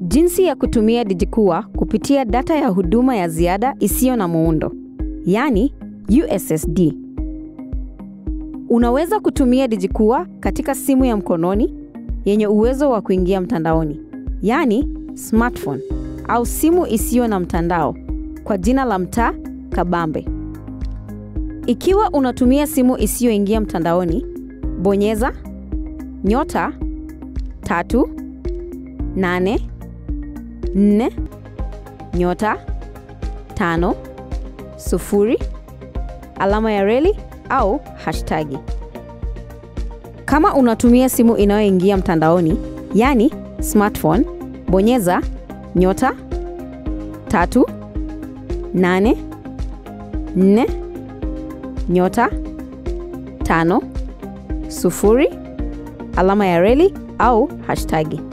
Jinsi ya kutumia DigiKUA kupitia data ya huduma ya ziada isiyo na muundo, yaani USSD. Unaweza kutumia DigiKUA katika simu ya mkononi yenye uwezo wa kuingia mtandaoni, yaani smartphone au simu isiyo na mtandao kwa jina la mtaa kabambe. Ikiwa unatumia simu isiyoingia mtandaoni, bonyeza nyota tatu nane nne nyota tano sufuri alama ya reli au hashtagi. Kama unatumia simu inayoingia mtandaoni, yaani smartphone, bonyeza nyota tatu nane nne nyota tano sufuri alama ya reli au hashtagi.